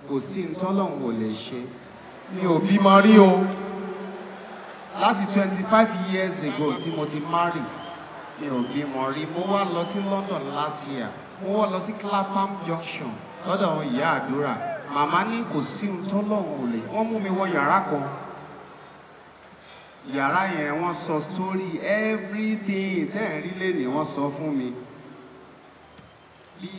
kò sí ntọ́lọ́hún ò lè ṣe mi ò bímọ rí o láti twenty five years ago tí mo ti marry mi ò bímọ rí mo wá lọ sí London last year mo wá lọ sí Clapham Junction lọ́dọ̀ àwọn ìyá àdúrà màmá ní kò sí ntọ́lọ́hún ò lè wọ́n mú mi wọ yàrá kan yàrá yẹn wọ́n sọ story everything tẹ́ ẹ̀ rí lé ní wọ́n sọ fún mi bí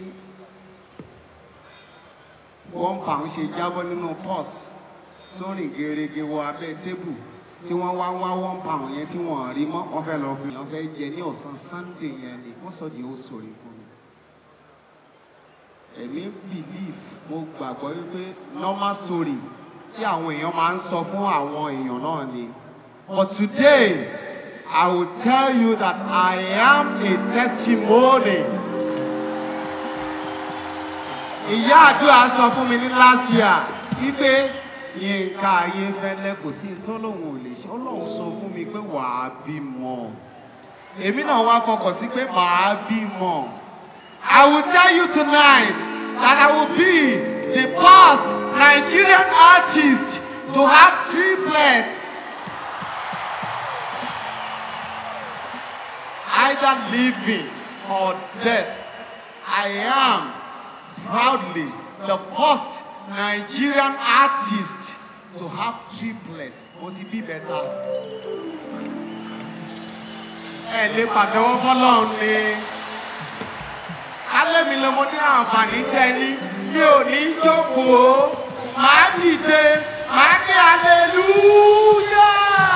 one pound ṣe jábọ́ nínú purse tó rìn gerege wọ abẹ́ tébù tí wọ́n wá wá one pound yẹn tí wọ́n rí mọ́ wọ́n fẹ́ lọ fi wọ́n fẹ́ jẹ ní ọ̀sán sunday yẹn ni wọ́n sọ the whole story fún mi. èmi believe mo gbàgbọ́ wípé normal story tí àwọn èèyàn máa ń sọ fún àwọn èèyàn náà ni. But today, I will tell you that I am a testimony. Ìyá àdúrà sọ fún mi ní last year wípé Yínká Ayéfẹ́lẹ́ kò sí tọ́lọ́hún ò lè ṣe Ọlọ́run sọ fún mi pé wàá bímọ. Èmi náà wá fọkàn sí pé màá bímọ. I will tell you tonight that I will be the first Nigerian artist to have triplets. Either living or dead. I am proudly the first Nigerian artist to have triplets. Mo ti bí bẹ́ta. Ẹ lè pàtẹ́wọ́ fọ́lọ́run ni. Alẹ́ mi lọ mo ní àǹfààní tẹ́ni. Mi ò ní jókòó. Màá dìde. Màá ní hallelujah.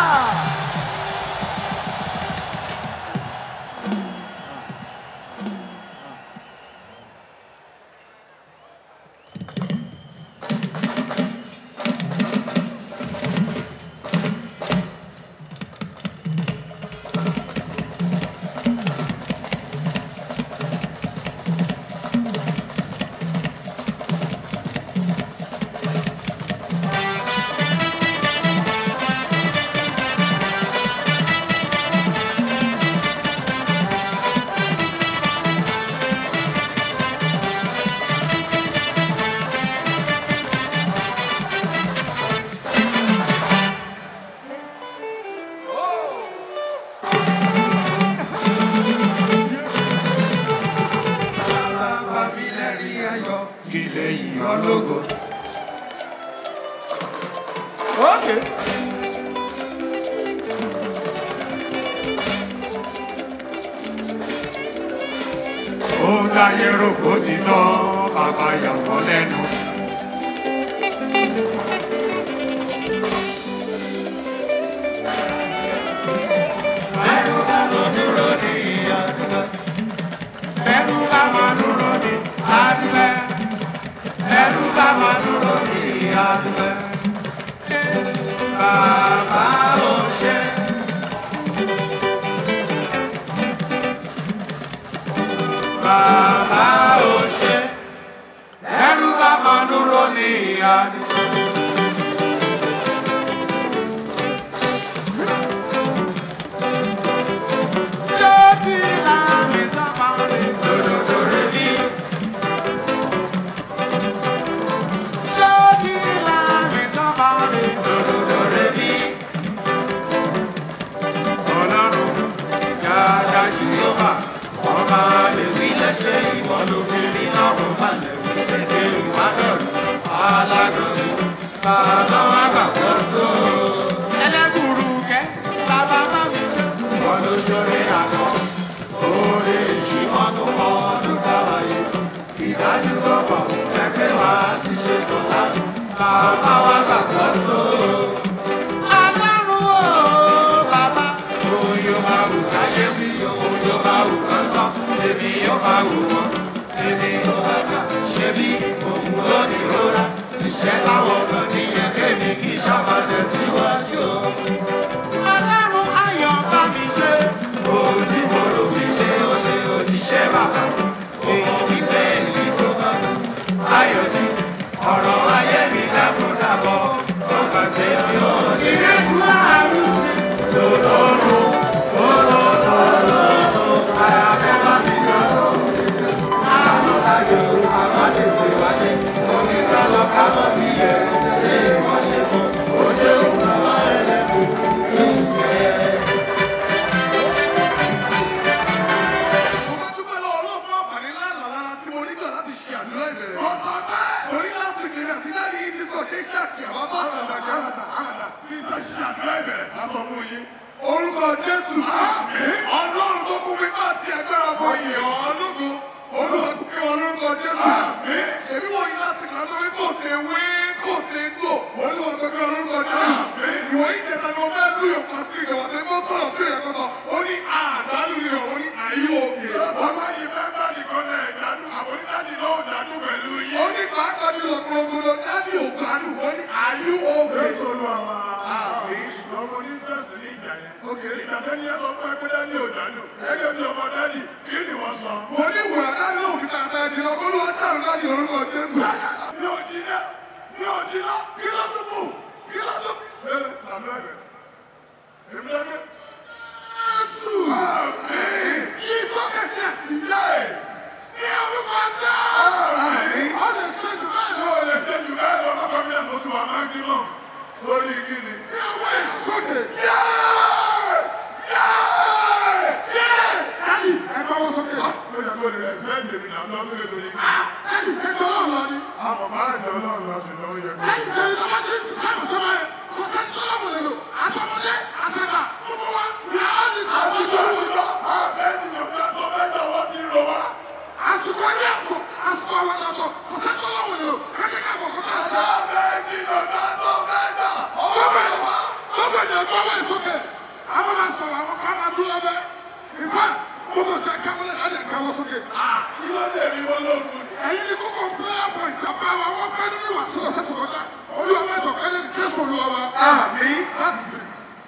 Bàbá mi lẹ́rìí ayọ̀ kí lè yìn ọ́ lógo. Okay. Ohun táyé rò kó ti tán, bàbá yàtọ̀ lẹ́nu. Ẹnu bá lọ dúró ní àdúgbò. Ẹnu bá máa dúró ní àdúgbò. Ẹnu bá máa dúró ní àdúgbò. Bàbá ò ṣe. Bàbá ò ṣe. Ẹnu bá máa dúró ní àdúgbò. Jọ́sí láàmì sábà rẹ̀. Lòdòdó rẹ̀ bí. Jọ́sí láàmì sábà rẹ̀. Lòdòdó rẹ̀ bí. Ọlọ́run yára Jèhófà, ọba lèwi lẹ́sẹ̀ ìwọ lóbìnrin lọ́rùn balẹ̀ wí pépé ìwádọ̀rù alágbèrè bàbá wa gbàgbọ́ só. Ẹlẹ́gùrú kẹ́, bàbá má mi ṣe. Wọ́n ló ṣoore àná, oore ìṣímọ́nú ọdún sáwáyé. Ìdájú sọ̀fọ̀ pẹ́pẹ́ wá sí ṣe sọ̀lá. Bàbá wa gbàgbọ́ só. Ọlọ́run o, bàbá. Ohun yóò máa wù káyé wí, ohun yóò máa wù kán sọ, èmi yóò máa wù wọ́n. Èmi tó bá kà ṣe bí òun ló ní rora. Ìṣẹ́ táwọn kan nìyẹn kémi kì í ṣàbà tẹ̀síwájú o. Ọlọ́run ayọ̀ bá mi ṣe. Ohun tí mo rò wípé ó lé o ti ṣe bàbá. Òun wípé èyí tó bá kú. Ayọ̀jú ọ̀rọ̀ ayé mi dákúndàbọ̀. Ó gbàgbé mi ò ní rẹ̀ fún àrùn sí. Lòlóòrùn, olólòlòlò, àyàfẹ́ bá sì lọ́dọ̀. Àlọ́ sáyò, àbá tètè wálé. Omi gbọ́dọ̀ gbogbo dábì ògbádùn wọ́n ní àyú òkè. Jésù olúwa wa. Ọmọ ní interest ní ìjà yẹn. Ìgbà tẹ́ni ẹ sọ fún ẹ pé dání ò dánù. Gẹ́gẹ́ bí ọmọ dání, kí ni wọ́n sọ? mo ní ìwòrán dábì òfin tàbí ẹ̀jẹ̀ lọ kó ló wá sàrò láti orúkọ jésù. Mi ò jiná, mi ò jiná, kí ló tún kù? Kí ló tún kù? Bẹ́ẹ̀ tàbí ẹ̀bẹ̀. Èmi lẹ́gbẹ́. Jésù! Àmín! Ìsọ́kè ní ẹ̀sìn yẹ́ ẹ̀. Ní orúkọ Jésù! Àmín! Ó lè ṣe jù bẹ́ẹ̀ lọ. Ó lè ṣe jù bẹ́ẹ̀ lọ. Lọ́kọ̀ mi náà mo ti wà maximum. Lórí kíni? Ní ọwọ́ ìsọ́kè. Yẹ́! Yẹ́! Yẹ́! dábì ẹ bá wọ́n sókè. Ó yẹ kó lè respect èmi náà lọ́dún ètò yìí. dábì ṣètò ọlọ́run lọ ni. Àmọ̀ máa jọ ọlọ́run lọ ṣùgbọ́n ó yẹ kó. dábì ṣe ìjọba tí ń ṣiṣẹ́ ìṣọ́mọ ẹ̀ kò sẹ́ni tó lọ́wọ́ lè lò àtọmọdé àtàgbà gbogbo wa ní àwọn ní Àti ìtọ́jú. tó ń lọ, àbẹ́ni ọ̀gá tó mẹ́jọ wọ́n ti rò wá. àsìkò ilé ẹ̀kọ́ àsìkò àwọn ọ̀dọ́ kò sẹ́ni tó lọ́wọ́ lè lò kájẹ́ ká bọ̀ kó tà sí. Àbẹ́ni ọ̀gá tó mẹ́jọ Gbogbo gbogbo ènìyàn gbọ́ wọ́n sókè. Àwọn máa sọ̀rọ̀ àwọn kan máa dúró lọ́bẹ̀. Ìfẹ́ gbogbo ìjà káwọn lè dáadé káwọn sókè. Kí ló dé mi wọ́n lóògùn ni? Ẹ̀yin ní kókó prayer point sábà wa wọ́n bẹ́ẹ̀ nínú ìwà sílẹ̀ sẹ́tù kọjá. Olúwa máa jọ kẹ́lẹ́ ní Jésù Olúwa wa. Àmín. That's it.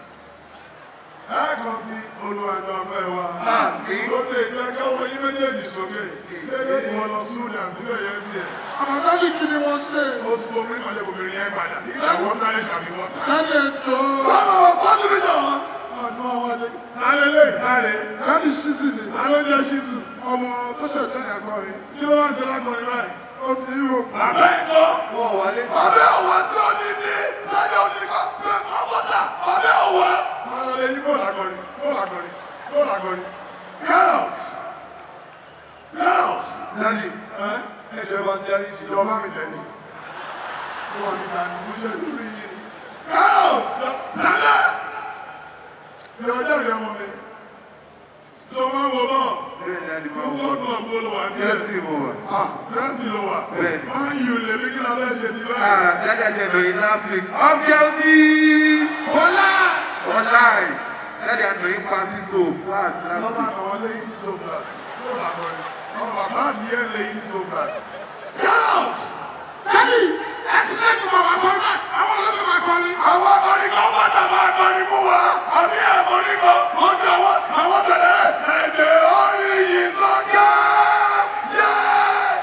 Ẹ kàn sí olùwàjọ ọ̀fẹ́ wa. Àmín. Lókè ìgbẹ́ káwọn yín méjèèjì sókè. Lédè ìwọ̀n lọ studio sílẹ̀ yẹn tiẹ̀. Àwọn dáàdì kí ni wọ́n ṣe? Ó ti bomi ìmọ̀lẹ́ obìnrin yẹn padà. Ìyàwó táyé tàbí wọ́n ta. Dáàdì ẹ̀jọ̀. Báwo wọ pọ́ńtù mi jọ wọn? Ọdún àwọn adé. Lálẹ́ lè láre. Dáàdì ṣíṣì ni. Lálẹ́ jẹ́ ṣíṣù. Ọmọ tó ṣe ìjọ yẹn kọ́ ni. Kí ló wá ń ṣe lákọrin báyìí? Ó sì ń rò. Bàbá ẹ̀kọ́. Wọ́n wọlé. Bàbá òwò tí ó ní ní sáré oníkọ́ pé ọmọdà bàbá òwò. Máa lọ lé yí kó làgọ́rin, kó làgọ́rin, kó làgọ́rin. Get out! Get out! Dájú, Ẹ́ ẹjọ́ bá ń darí sí lọ bá mi tẹ̀lé. Wọ́n ní ká ní oúnjẹ lórí yìí. Get out! Tẹ̀lé! Ní ọjọ́ ìrẹ́ ọmọ mi. Tó máa ń wo bọ́. Bẹ́ẹ̀ ni Adé máa Fún wọ̀. fọ́ọ̀nù ọ̀gbọ́n ló wà sí ẹ̀. Jẹ́sì mo wà. Ah, Jẹ́sì ló wà. Bẹ́ẹ̀ ni. Máa ń yí olè bí kí la fẹ́ ṣe sí báyìí. Ah, Dájà jẹ́ lóyún last week. Up Chelsea! Bọ́lá! Online! Dájà lóyún pasí so flat last Lọ́ba week. àwọn lé easy so flat. Ló bá kọ́ ni. Àwọn bàbá àti ìyá lé easy so flat. Get out! Dáàdì ẹ̀sìn lẹ́nu mọ̀ wá kọ́ náà. Àwọn olóògbé máa kọ́ ni. Àwọn akọrin kan bá tàbá akọrin mú wa. Àbí àkọrin kan, ó jẹ wọ́n, àwọn tẹ̀lé. Ẹ̀jẹ̀ orí yìí sọ́kẹ́. Yẹ́!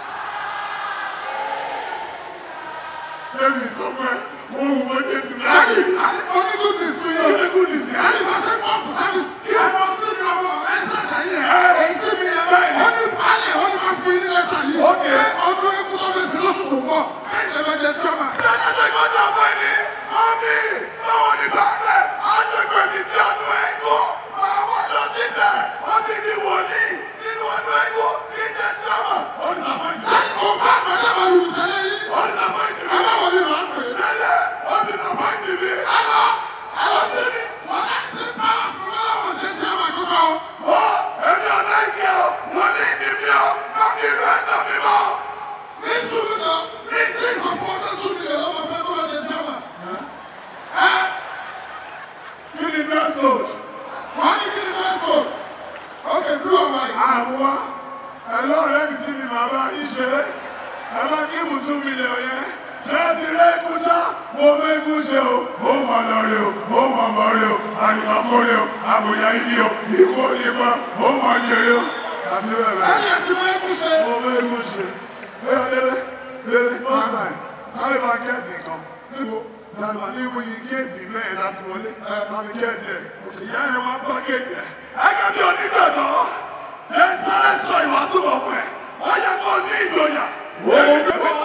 Bẹ́ẹ̀ni sọ pé mo wù wọ́n ṣe dùn Dáàdì láàyè. onígun ní sùn yìí. Onígun ní sí. Dáàdì máa ṣe mọ́ fún sáfìsì. Kí ẹ mọ sí mi ọmọ ẹ̀sìn àjà yìí ẹ̀. Èyí sí mi yẹn. Ó ní alẹ̀ ó ní máa fún yín ní lẹ́tà yìí. Okay. Pé ọdún ikú tó fi sí lóṣù tó ń bọ̀. Bẹ́ẹ̀ ni ẹ bá jẹ sọ́mà. Dáadáa kò dà fún ẹni. Mọ́mí, báwo ni bàálẹ̀? Àjọpẹ̀ mi ti ọdún ẹ̀kọ́. Máa wà lọ síbẹ̀. Ó ti di wòlíì nínú ọdún ẹ̀kọ́. Kí n jẹ́ sọ́mà. Ó ní sàmọ́ ìtì. Dáàdì kò bá àmọ́ ẹ̀ máa lù tẹ́lẹ̀ yìí. Ó ní sàmọ́ ìtì mi. Ẹ má wọlé máa pè é. Lẹ́lẹ̀, ó ní sàmọ́ ìtì mi. Ẹ lọ ẹ lọ sí mi. Wọ́n á ti bá àfúrú ọlọ́wọ́ jẹ́ sí àwọn àkókò. Ó, èmi ọ̀nà ìkí o. Wòlíì ni mi o. Mọ́mí ìlú ẹ̀dọ̀ mi mọ́. Ní sùúrù jọ, ní tí ìsọ̀fún ọdún sùn nílẹ̀ lọ́wọ́ fẹ́ kó lọ jẹ sọ́mà. Ẹ Kí ni dress code? wọ́n ní kí ni dress code? Okay, blue or white? Àwọn ẹlọ́rẹ́ mi sí ni màá bá yín ṣe. Ẹ bá kí ibùsùn mi lè yẹn. Ṣé ti rí egun ṣá? Mo mẹ́gun ṣe o. Ó mọ lọ́rẹ́ o. Ó mọ mọ́rẹ́ o. Àrìmọ́kọ́rẹ́ o. Àbòyá ibi o. Ikú onípa. Ó mọ jẹrẹ o. Àti bẹ́ẹ̀ bẹ́ẹ̀. Ẹni ẹ̀sìn máa ń kú ṣe. Mo mẹ́gun ṣe. Bóyá délé. Délé. One time. Sáré máa gẹ̀ẹ́sì kan. Níbo? Sáré máa ní ìwúyi géètì mẹ́rin láti wọlé. Láti gẹ̀ẹ́sì ẹ̀. Ìyá ẹ̀ wá bá kéèkì ẹ̀. Ẹ̀ka bí onígbàgbọ́. Ẹ sáré sọ ìwàásù ọ̀pọ̀ ẹ̀. Ó yẹ kó ní ìgboyà. Èmi tó kọ́.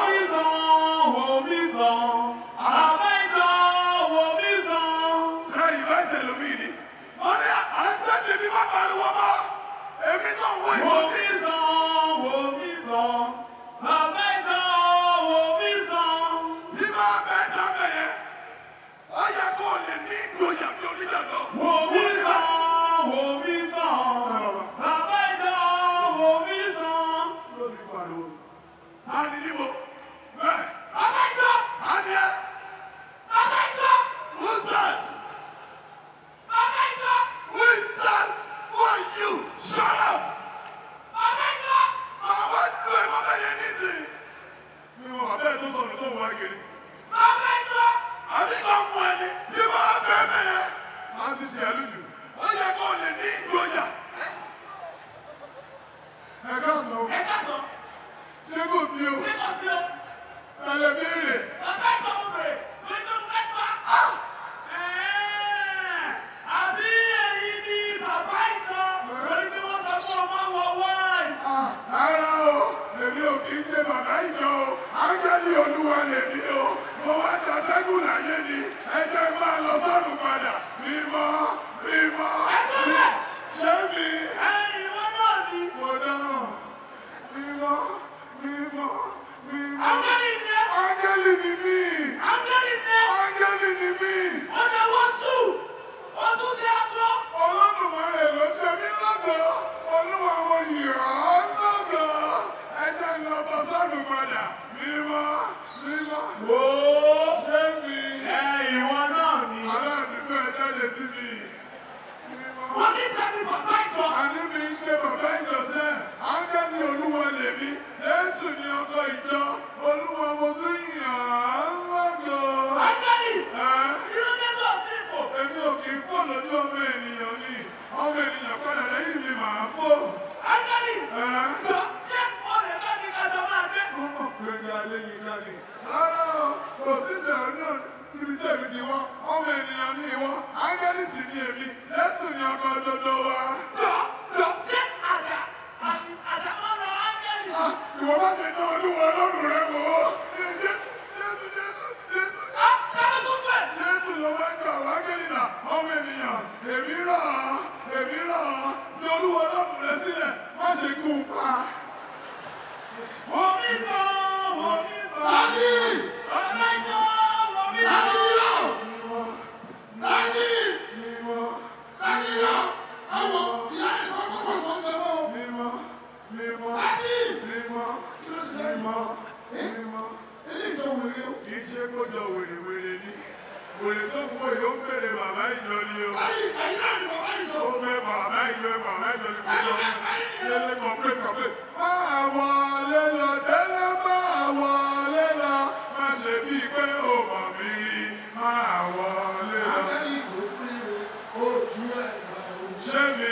Ṣé ìwé ìtẹ̀lómi ni? Wọ́n ní àńtẹ́tì mi máa pariwo mọ́. Èmi náà wọ ìwọ ní. Tí máa bẹ dábẹ̀ yẹn. Ó yẹ kó lè ní ìgboyà bí onígbàgbọ́. Lórí pariwo. A ní níbo? gèrè. àbí kan mú ẹni tí bá bẹ́ẹ̀ mẹ́yẹ. máa ti ṣe àlùjù ó yẹ kó lè ní ìgboyà. ẹ ká sọ ṣé kò sí o tẹlẹ béèrè. Ara o, èmi ò kì í ṣe bàbá ìjọ o, ángẹ́lì olúwa lèmi o, mo wá jàdẹ́gùn láyé ni, ẹ jẹ́ máa lọ sọ́run padà, mímọ́, mímọ́, ṣé mi? Mo dáràn, mímọ́, mímọ́, mímọ́. Ángẹ́lì ni mí, ángẹ́lì ni mí, Olódùmarè ló ṣe mí lọ́dọ̀, olúwa mo yìí ọ́ lọ́dọ̀, ẹ jẹ́ ń lọ bọ́ sọ́run padà, mímọ́, mímọ́, ṣé mi? Aláàdúgbò ẹ jáde sí mi. Mímọ́. Àní mi ń ṣe bàbá ìjọsẹ́, ángẹ́lì olúwa lèmi, Jésù ni ọkọ ìjọ, olúwa mo tún yàn án lọ́gọ̀. Ẹ́ èmi ò kì í fò lójú ọmọ ènìyàn ni, ọmọ ènìyàn padà lẹ́yìn mi màá fò. Mo mọ̀ pé ní alẹ́ yìí jáde. Rárá o, kò sí ìbẹ̀rù náà níbi tí èmi ti wá, ọmọ ènìyàn ni ìwọ, ángẹ́lì sì ni èmi, Jésù ni ọkọ òdodo wa. Ìwọ bá ti dán olúwa ọlọ́run rẹ wò ó. Jésù Jésù Jésù Jésù. Jésù ló máa ń gbà wá kẹ́lìnà ọmọ ènìyàn. Èmi rà á, èmi rà á. Fi olúwa ọlọ́run rẹ sílẹ̀, má ṣe kú un pa. Mímọ́, mímọ́, mímọ́, mímọ́, mímọ́, mímọ́. Kì í ṣe kó jọ wèrèwèrè ni. Wèrè tó ń wò yóò ń bèrè bàbá ìjọ ni o. Ó fẹ́ bàbá ìjọ bàbá ìjọ ni kò sọ. Délé kọ̀pẹ́ kọ̀pẹ́. Máa wọlé lọ, délé máa wọlé lọ. Má ṣe bíi pé o mọ̀ mí rí. Máa wọlé lọ. Ṣé mi?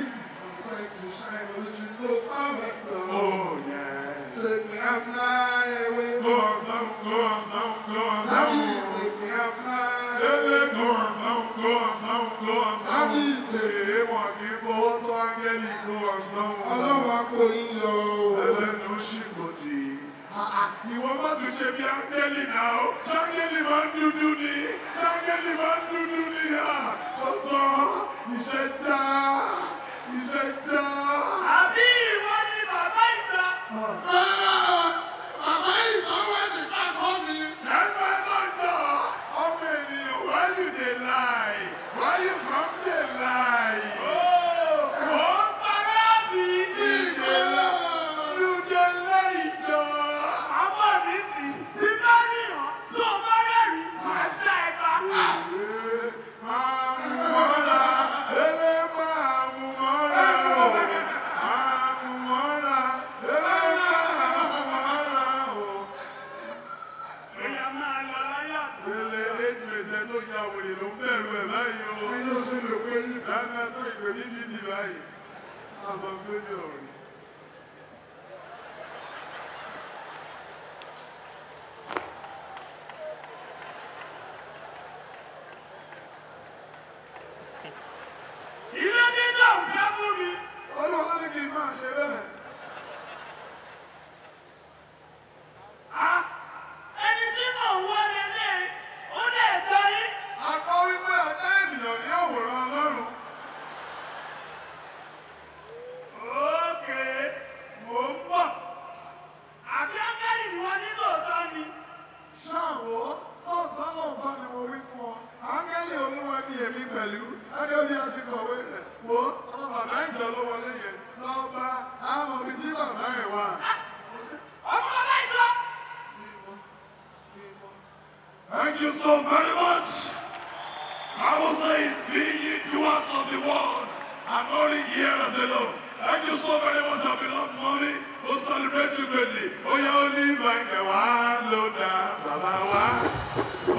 Oh yeah. Take me and fly away. Go on some, go on some, go on Daddy, some. take me and fly Délé away. go on some, go on some, go on some. Èé wọn kì í fọwọ́ tó áńgẹ́lì go on some. Ọlọ́run á kó yín yọ o. ẹlẹ́nu ṣìkòtì. Ìwọ má tún ṣe bí áńgẹ́lì náà o. Ṣáńgẹ́lì máa ń dúdú ni. Ṣáńgẹ́lì máa ń dúdú ni. Tọ́tọ́ iṣẹ́ dá. Iṣẹ́ dá. Bàbá ìjọba ti ká kọ́ mi. Ẹgbẹ́ lọ́jọ́ ọmọ ènìyàn why you dey lie? Why you come dey lie? Ìjọba you dey lie jọ. Máa mú mọ́ra, eré máa mú mọ́ra o. Máa mú mọ́ra, eré máa mú mọ́ra o. Ele éjìléjẹ tó ya wèrè ló ń bẹ̀rù ẹ̀ báyìí o. Ẹyin oṣù lè pé yín. Dáná tó ìpè BBC báyìí. Aṣọ tó ní ọ̀rẹ́. Olúwa ló ní kí n máa ṣe bẹ́ẹ̀. A kọ́ wípé ọ̀dá ènìyàn ní àwòrán Ọlọ́run. Ṣáàwó, lóòótọ́ lóòótọ́ ni mo wí fún ọ. Áńgẹ́lì Olúwa ni èmi pẹ̀lú. Gẹ́gẹ́ bí a ti kọ̀wé rẹ̀. Wo ọmọ bàbá ìjọ ló wọlé yẹn. Lọ bá àwọn ibi tí bàbá ẹ̀ wà. Thank you so very much. Bible says, be ye doers of the word, and only hearers alone. Thank you so very much, our beloved mommy, who celebrates you greatly. Oh, yeah, only my one loader, Baba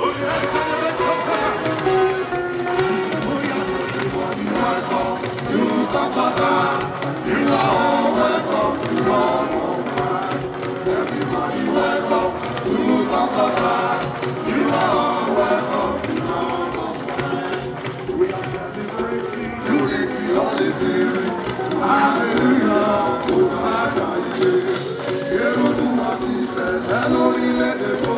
Hallelujah, Hosanna, Yerudu, Asise, Elori, let the